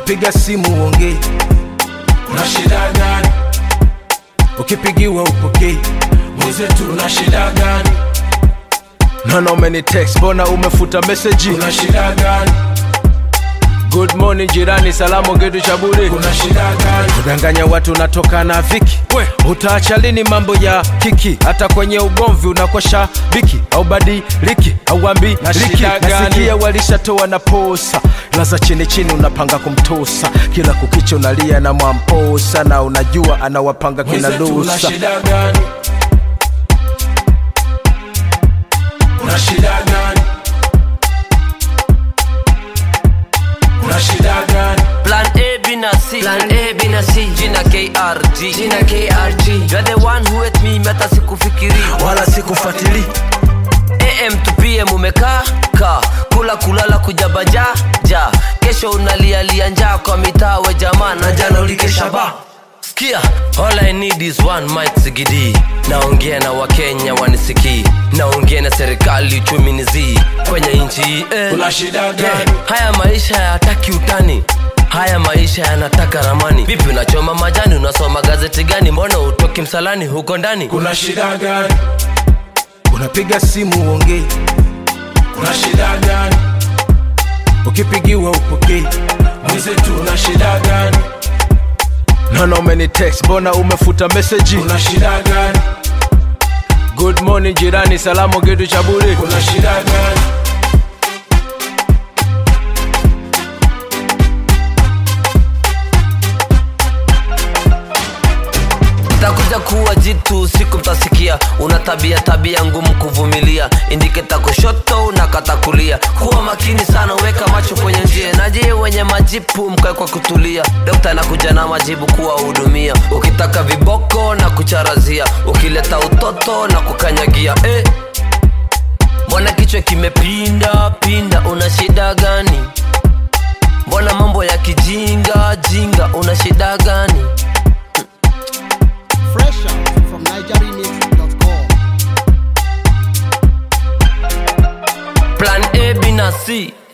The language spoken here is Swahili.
unapiga simu uongei una shida gani ukipigiwa upokei mwenzetu una shida gani naona umeni text mbona umefuta meseji una shida gani good morning jirani salamu kitu cha bure una shida gani kudanganya watu unatoka na viki We. utaacha lini mambo ya kiki hata kwenye ugomvi unakosha biki au badiliki au ambi Na liki shida gani? nasikia walishatoa na posa laza chini chini unapanga kumtosa kila kukicha unalia na mwamposa na unajua anawapanga kina mwenzetu una lusa shida gani una shida gani una shida gani Plan A, B na C. Plan A, B na C. Jina KRG. Jina KRG. You're the one who hate me, meta sikufikiri. wala sikufuatili AM to PM umekaa ka kula kulala kujabaja ja kesho unalialia njaa kwa mitaa we jamaa na jana ulikesha ba Sikia, all I need is one mic sigidi naongea na wakenya wanisikii naongea na serikali uchumi ni zii kwenye nchi hii eh. una shida Yeah, gani haya maisha hayataki utani haya maisha yanataka ramani vipi unachoma majani unasoma gazeti gani mbona utoki msalani huko ndani kuna shida gani unapiga simu uongei una shida gani ukipigiwa upokei mwenzetu una shida gani naona umeni text mbona umefuta meseji una shida gani good morning jirani salamu kitu cha bure kuna shida gani takuja kuwa jitu siku mtasikia una tabia tabia ngumu kuvumilia indiketa kushoto unakata kulia kuwa makini sana weka macho kwenye njia naje wenye majipu mkae kwa kutulia dokta anakuja na majibu kuwahudumia ukitaka viboko na kucharazia ukileta utoto na kukanyagia eh. mbona kichwa kimepinda pinda una shida gani mbona mambo ya kijinga jinga una shida gani Fresh out from NigerRemix.com. plan A, B na C